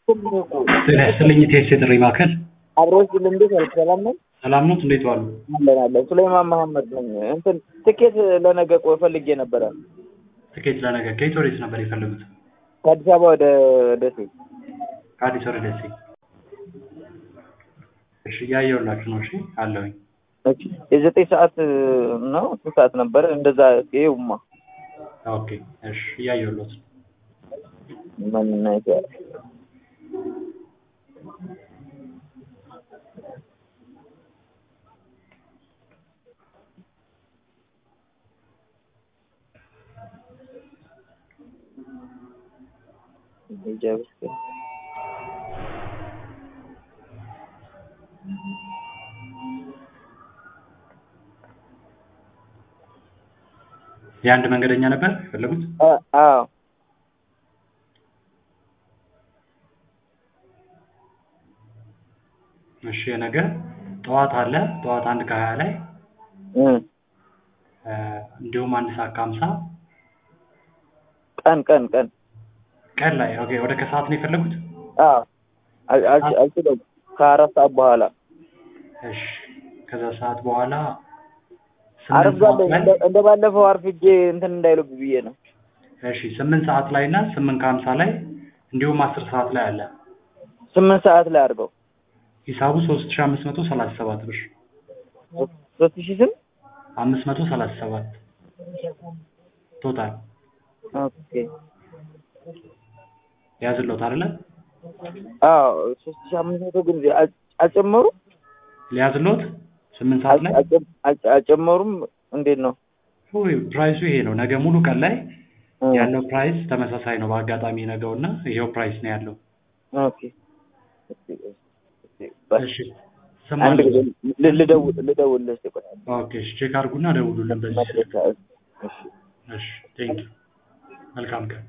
ጤና ይስጥልኝ ቴስ የጥሪ ማዕከል አብሮች እንዴት ያልክ ሰላም ነው? ሰላም ኖት? እንዴት ዋሉ? አለን አለን። ሱሌማን መሐመድ ነኝ። እንትን ትኬት ለነገ ቆይ ፈልጌ ነበረ ትኬት ለነገ ከየት ወዴት ነበር የፈለጉት? ከአዲስ አበባ ወደ ደሴ። ከአዲስ ወደ ደሴ። እሺ እያየሁላችሁ ነው። እሺ አለሁኝ። እሺ የዘጠኝ ሰዓት ነው ስንት ሰዓት ነበረ? እንደዛ ይኸውማ ኦኬ እሺ እያየሁሎት ነው። ምን ነገር የአንድ መንገደኛ ነበር የፈለጉት? አዎ እሺ የነገ ጠዋት አለ ጠዋት አንድ ከሀያ ላይ እም እንዲሁም አንድ ሰዓት ከሀምሳ ቀን ቀን ቀን ቀን ላይ ኦኬ ወደ ከሰዓት ነው የፈለጉት? አዎ አል- አል- አልችለውም ከአራት ሰዓት በኋላ እሺ ከዛ ሰዓት በኋላ ስምንት አርፍጋለሁ ሰዓት ላይ እንደ- እንደ ባለፈው አርፍጄ እንትን እንዳይሉብ ብዬ ነው። እሺ ስምንት ሰዓት ላይ እና ስምንት ከሀምሳ ላይ እንዲሁም አስር ሰዓት ላይ አለ ስምንት ሰዓት ላይ አድርገው ሂሳቡ ሶስት ሺ አምስት መቶ ሰላሳ ሰባት ብር ሶስት ሺህ ስም አምስት መቶ ሰላሳ ሰባት ቶታል ኦኬ ያዝሎት አይደለ አዎ ሶስት ሺህ አምስት መቶ ግን አል- አልጨመሩም ሊያዝሎት ስምንት ሰዓት ላይ አልጨ- አልጨ- አልጨመሩም እንዴት ነው ውይ ፕራይሱ ይሄ ነው ነገ ሙሉ ቀን ላይ እ ያለው ፕራይስ ተመሳሳይ ነው በአጋጣሚ ነገው እና ይሄው ፕራይስ ነው ያለው ኦኬ በስ እሺ አንድ ስማለሁ ጊዜ ል- ልደውል ልደውልልህ እስኪ ቆይ ኦኬ እሺ ቼክ አድርጉና ደውሉልን በዚህ ስልክ መድረሻ እሺ እሺ ቴንክ መልካም ቀን